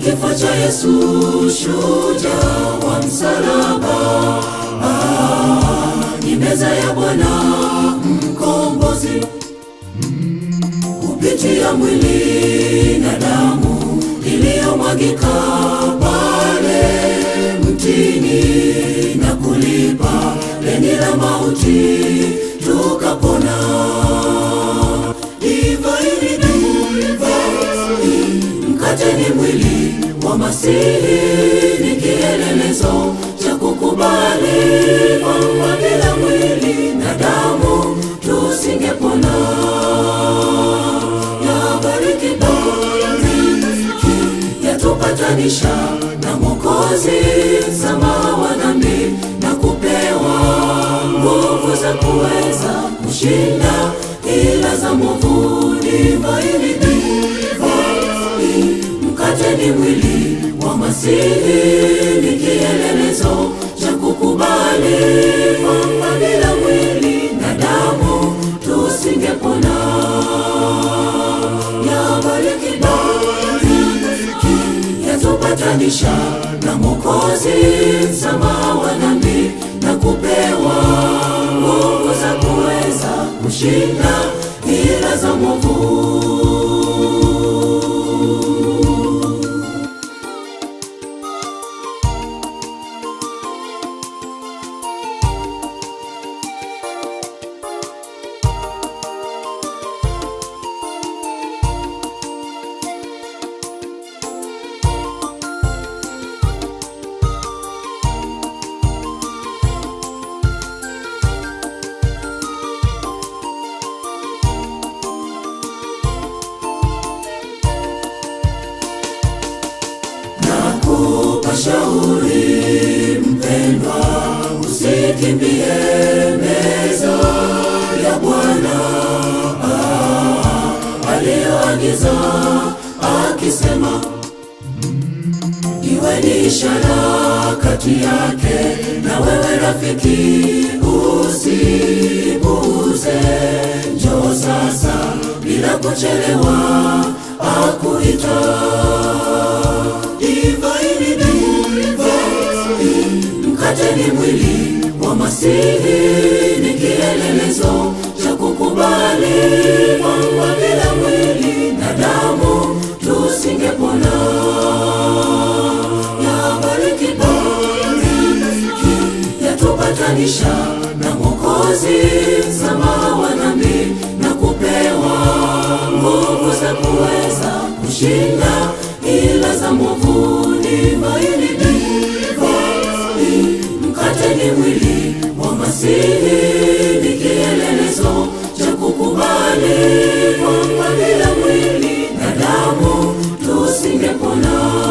kifo cha Yesu, shujaa wa msalaba. Ah, ni meza ya Bwana mkombozi kupitia mwili na damu iliyomwagika pale mtini na kulipa deni la mauti tukapona. Divai ni divai, mkate ni mwili wa Masihi, ni kielelezo cha kukubali kwamba bila mwili na damu tusingepona. Yabariki bariki, yatupatanisha na Mwokozi, msamaha wa dhambi na kupewa nguvu za kuweza kushinda ila za mwovu. Divai ni divai, mkate ni mwili wa Masihi, ni kielelezo cha kukubali kwamba bila mwili na damu tusingepona. Yabariki bariki, yatupatanisha na Mwokozi, msamaha wa dhambi na kupewa nguvu za kuweza kushinda ila za mwovu. Nakupa shauri mpendwa, usikimbie meza ya Bwana ah, aliyoagiza akisema, iwe ni ishara kati yake na wewe rafiki, usipuuze. Njoo sasa bila kuchelewa, akuita Divai ni divai, mkate ni mwili wa Masihi, ni kielelezo cha kukubali kwamba bila mwili na damu tusingepona. Yabariki bariki, yatupatanisha na Mwokozi, msamaha wa dhambi na kupewa nguvu za kuweza kushinda ila za mwovu. Divai ni divai, mkate ni mwili wa Masihi, ni kielelezo cha kukubali kwamba bila mwili na damu tusingepona.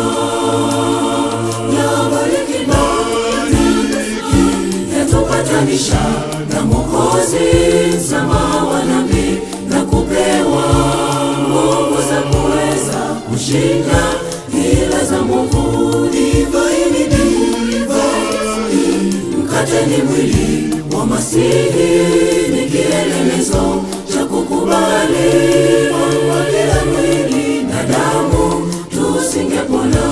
Yabariki bariki, yatupatanisha na Mwokozi, msamaha wa dhambi na kupewa nguvu za kuweza kushinda ila za mwovu. Divai ni divai, mkate ni mwili wa Masihi, ni kielelezo cha kukubali kwamba bila mwili na damu tusingepona.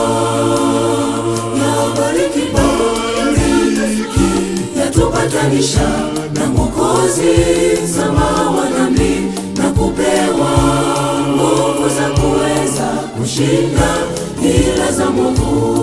Yabariki bariki, yatupatanisha na Mwokozi, msamaha wa dhambi na kupewa nguvu za kuweza kushinda ila za mwovu.